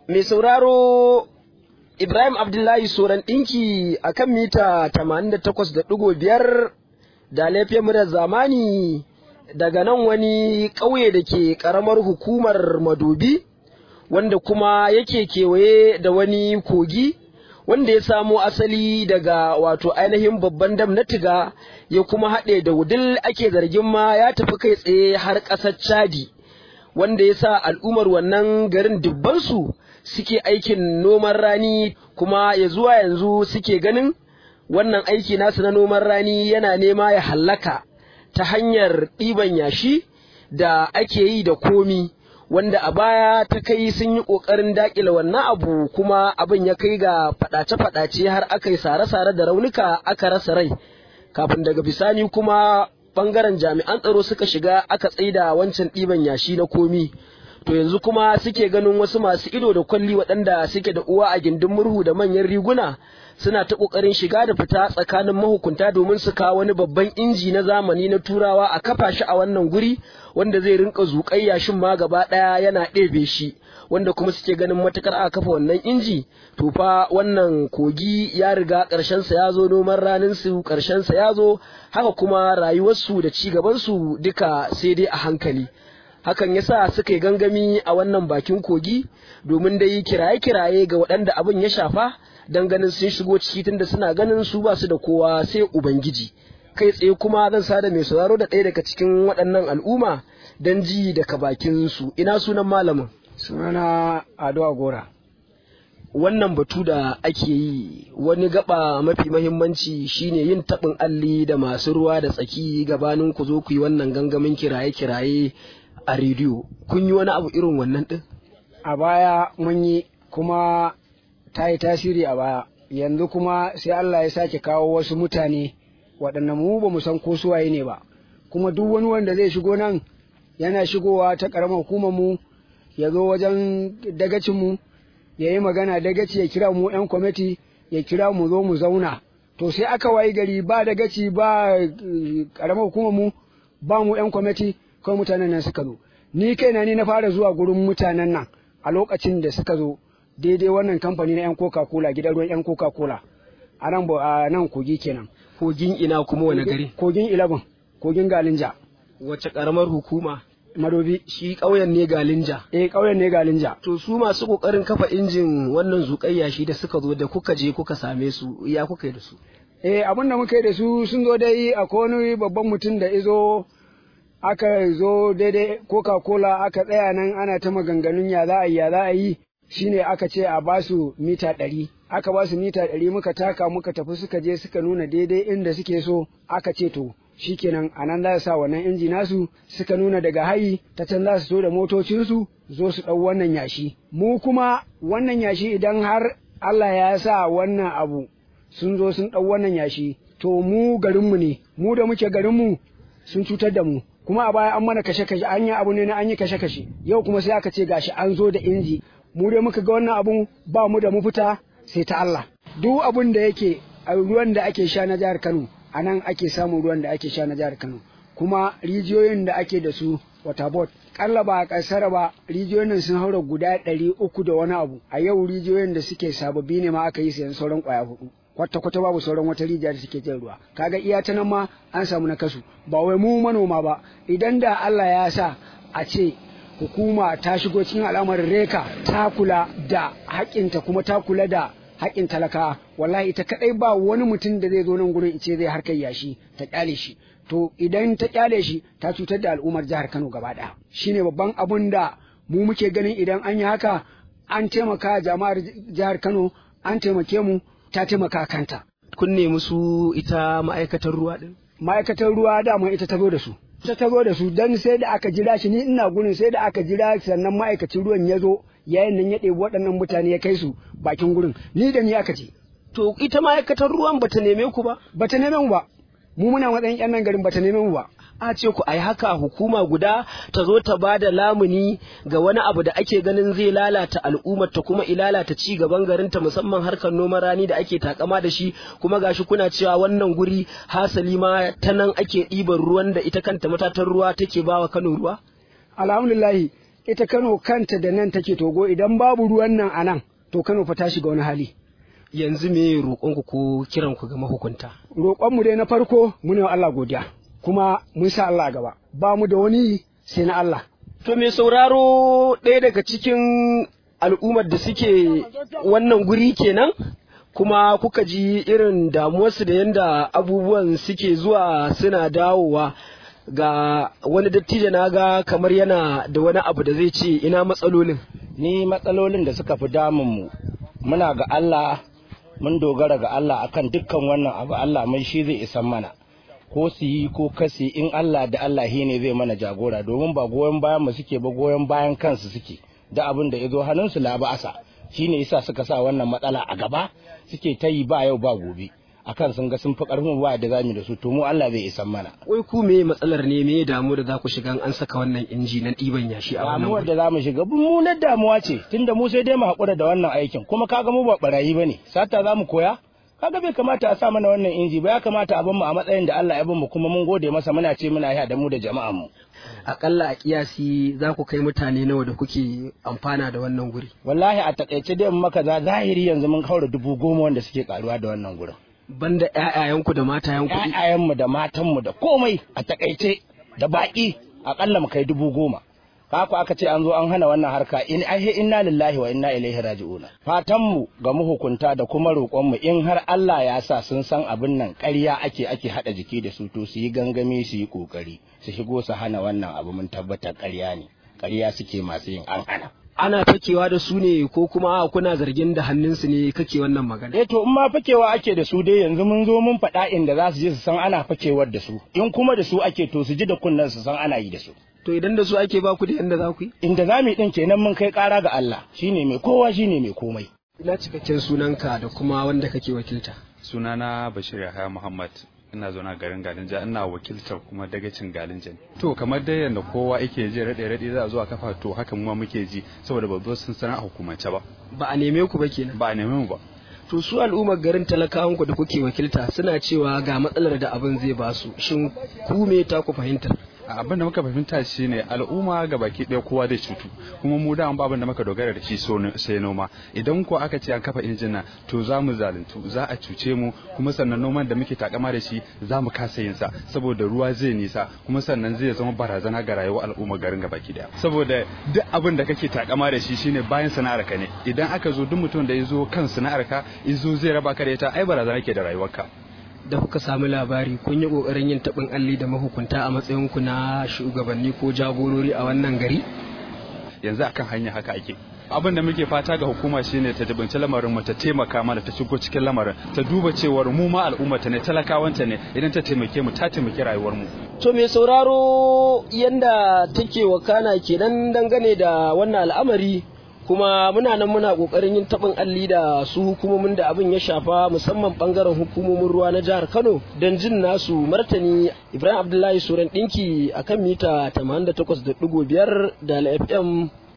mai sauraro Ibrahim Abdullahi Soran ɗinki a kan mita 88.5 da laifin murar zamani daga nan wani ƙauye da ke ƙaramar hukumar Madobi wanda kuma yake kewaye da wani kogi wanda ya samo asali daga wato ainihin babban dam na tiga ya kuma haɗe da wudil ake zargin ma ya tafi kai tsaye har ƙasar Chadi. wanda ya sa al'ummar wannan garin dubbansu suke aikin noman rani kuma ya zuwa yanzu suke ganin wannan aiki nasu na noman rani yana nema ya hallaka ta hanyar ɗiban yashi da ake yi da komi wanda a baya ta kai sun yi ƙoƙarin daƙile wannan abu kuma abin ya kai ga faɗace-faɗace har aka yi sare-sare da raunuka aka rasa rai kafin daga bisani kuma bangaren jami'an tsaro suka shiga aka tsaida wancan ɗiban yashi na komi to yanzu kuma suke ganin wasu masu ido da kwalli waɗanda suke da uwa a gindin murhu da manyan riguna suna ta ƙoƙarin shiga da fita tsakanin mahukunta domin su kawo wani babban inji na zamani na turawa a kafa shi a wannan guri wanda zai rinka zuƙai yashin ma gaba ɗaya yana ɗebe shi wanda kuma suke ganin matukar aka kafa wannan inji to fa wannan kogi ya riga ƙarshensa ya zo noman ranin su ƙarshensa ya zo haka kuma rayuwarsu da ci gabansu duka sai dai a hankali hakan yasa suka yi gangami a wannan bakin kogi domin dai kiraye-kiraye ga waɗanda abin ya shafa don ganin sun shigo ciki tunda suna ganin su ba su da kowa sai ubangiji kai tsaye kuma zan sada mai sauraro da ɗaya daga cikin waɗannan al'umma don ji daga bakin su ina sunan malamin sunana ado agora wannan batu da ake yi wani gaba mafi mahimmanci shine yin taɓin alli da masu ruwa da tsaki gabanin ku zo ku yi wannan gangamin kiraye-kiraye a rediyo kun yi wani abu irin wannan ɗin a baya mun yi kuma ta yi tasiri a baya yanzu kuma sai Allah ya sake kawo wasu mutane waɗanda mu ba mu san ko suwaye ne ba kuma duk wani wanda zai shigo nan yana shigowa ta ƙaramar hukumar mu ya zo wajen dagacin mu ya yi magana dagaci ya kira mu 'yan kwamiti ya kira mu zo mu zauna to sai aka wayi gari ba dagaci ba ƙaramar hukumar mu ba mu 'yan kwamiti kawai mutanen nan suka zo ni kaina ni na fara zuwa gurin mutanen nan a lokacin da suka zo daidai wannan kamfani na 'yan coca cola gidan ruwan 'yan coca cola a nan a nan kogi kenan kogin ina kuma wani gari kogin ilabin kogin galinja wace karamar hukuma madobi shi ƙauyen ne galinja eh ƙauyen ne galinja to su masu ƙoƙarin kafa injin wannan zuƙayya shi da suka zo da kuka je kuka same su ya kuka yi da su eh abin da muka yi da su sun zo dai akwai wani babban mutum da izo aka zo daidai coca cola aka tsaya nan ana ta maganganun ya za a yi ya za a yi shine aka ce a ba su mita ɗari aka ba su mita ɗari muka taka muka tafi suka je suka nuna daidai inda suke so aka ce to shikenan a nan za su sa wannan inji nasu suka nuna daga hayi ta can za su so da motocinsu zo su ɗau wannan yashi mu kuma wannan yashi idan har Allah ya sa wannan abu sun zo sun ɗau wannan yashi to mu garinmu ne mu da muke garinmu sun cutar da mu kuma a baya an mana kashe-kashe an yi abu ne na an yi kashe-kashe yau kuma sai aka ce gashi an zo da inji mu dai muka ga wannan abun ba mu da mafita sai ta Allah duk abun da yake a ruwan da ake sha na jihar Kano a nan ake samun ruwan da ake sha na jihar Kano kuma rijiyoyin da ake da su waterbot kalla ba a kasar ba rijiyoyin nan sun haura guda ɗari uku da wani abu a yau rijiyoyin da suke sababbi ne ma aka yi sayan sauran kwaya hudu kwata kwata babu sauran wata rijiya da suke jan ruwa kaga iya ta nan ma an samu na kasu ba wai mu manoma ba idan da Allah ya sa a ce hukuma ta shigo cikin al'amarin reka ta kula da haƙinta kuma ta kula da haƙin talaka wallahi ita kadai ba wani mutum da zai zo nan gurin ce zai harkar yashi ta kyale shi to idan ta kyale shi ta cutar da al'ummar jihar Kano gaba ɗaya shine babban abun da mu muke ganin idan an yi haka an taimaka jama'ar jihar Kano an taimake mu ta taimaka kanta kun nemi su ita ma'aikatar ruwa din ma'aikatar ruwa dama ita ta zo da su ta ta zo da su dan sai da aka jira shi ni ina gurin sai da aka jira sannan ma'aikacin ruwan ya zo yayin nan ya ɗebi waɗannan mutane ya kai su bakin gurin ni da ni aka ce to ita ma'aikatar ruwan bata neme ku ba bata neme mu ba mu muna matsayin yan nan garin bata neme mu ba a ce ku ai haka hukuma guda ta zo ta ba da lamuni ga wani abu da ake ganin zai lalata al'ummar ta kuma ilalata ci gaban garin ta musamman harkar noman rani da ake takama da shi kuma gashi kuna cewa wannan guri hasali ma ta nan ake ɗiban ruwan da ita kanta matatan ruwa take bawa Kano ruwa alhamdulillahi ita Kano kanta da nan take togo idan babu ruwan nan a nan to Kano fa ta shiga wani hali yanzu me roƙonku ko kiranku ga mahukunta roƙonmu dai na farko mu ne wa Allah godiya kuma mun sa Allah gaba ba mu da wani sai na Allah to me sauraro ɗaya daga cikin al'ummar da suke wannan guri kenan kuma kuka ji irin damuwarsu da yadda abubuwan suke zuwa suna dawowa ga wani dattijo na ga kamar yana da wani abu da zai ce ina matsalolin ni matsalolin da suka fi damunmu muna ga Allah mun dogara ga Allah akan dukkan wannan abu Allah mai shi zai isan mana ko su yi ko kasi in Allah da Allah shi ne zai mana jagora domin ba goyon bayan mu suke ba goyon bayan kansu suke da abin da ya zo hannunsu la ba'asa shine yasa suka sa wannan matsala a gaba suke ta yi ba yau ba gobe akan sun ga sun fi karfin ba da zamu da su to mu Allah zai isan mana wai ku me matsalar ne me damu da za ku shiga an saka wannan inji na ɗiban yashi a wannan damuwar da zamu shiga mummunar damuwa ce tunda mu sai dai mu haƙura da wannan aikin kuma kaga mu ba barayi bane sata zamu koya kaga bai kamata a sa mana wannan inji ba ya kamata a mu a matsayin da Allah ya mu kuma mun gode masa muna ce muna yi da mu da jama'an mu akalla a kiyasi za ku kai mutane nawa da kuke amfana da wannan guri wallahi a takaice dai maka za zahiri yanzu mun kaura dubu goma wanda suke karuwa da wannan gurin banda ƴaƴayenku da matayenku ƴaƴayenmu da matanmu da komai a takaice da baki akalla mu kai dubu goma haka aka ce an zo an hana wannan harka in ahe inna lillahi wa inna ilaihi raji'un fatan mu ga mahukunta da kuma roƙon mu in har Allah ya sa sun san abin nan ƙarya ake ake hada jiki da su to su yi gangami su yi kokari su shigo su hana wannan abu mun tabbatar ƙarya ne ƙarya suke masu yin an hana ana fakewa da su ne ko kuma kuna zargin da hannunsu ne kake wannan magana eh to in ma fakewa ake da su dai yanzu mun zo mun faɗa inda za su je su san ana fakewar da su in kuma da su ake to su ji da kunnen su san ana yi da su to idan da su ake ba ku da yanda za ku yi inda za mu yi din kenan mun kai ƙara ga Allah shine mai kowa shine mai komai ina cikakken sunanka da kuma wanda kake wakilta sunana Bashir Yahaya Muhammad ina zauna garin Galinja ina wakiltar kuma dagacin Galinja to kamar dai yanda kowa yake ji rade rade za a zo a kafa to haka mu ma muke ji saboda ba zo sun sanar a hukumance ba ba a neme ku ba kenan ba a neme mu ba to su al'ummar garin talakawan ku da kuke wakilta suna cewa ga matsalar da abin zai ba su shin ku me ta ku fahimtar abin da muka fahimta shine al'umma ga baki ɗaya kowa zai cutu kuma mu da ba abin da muka dogara da shi sai noma idan ko aka ce an kafa injina to za mu zaluntu za a cuce mu kuma sannan noman da muke takama da shi za mu kasa yin sa saboda ruwa zai nisa kuma sannan zai zama barazana ga rayuwar al'umma garin ga baki ɗaya saboda duk abin da kake takama da shi shine bayan sana'ar ka ne idan aka zo duk mutum da ya zo kan sana'ar ka izo zai raba ka da ita ai barazana ke da rayuwarka da kuka sami labari kun yi kokarin yin taɓin alli da mahukunta a matsayinku na shugabanni ko jagorori a wannan gari yanzu akan hanya haka ake abin da muke fata ga hukuma shine ta dubunci lamarin mu ta taimaka mana ta shigo cikin lamarin ta duba cewar mu ma al'ummata ne talakawanta ne idan ta taimake mu ta taimaki rayuwar mu to mai sauraro yanda take wakana kenan dangane da wannan al'amari kuma muna nan muna kokarin yin tabin alli da su hukumomin da abin ya shafa musamman bangaren hukumomin ruwa na jihar Kano don jin nasu martani Ibrahim Abdullahi Suran dinki akan mita 88.5 da FM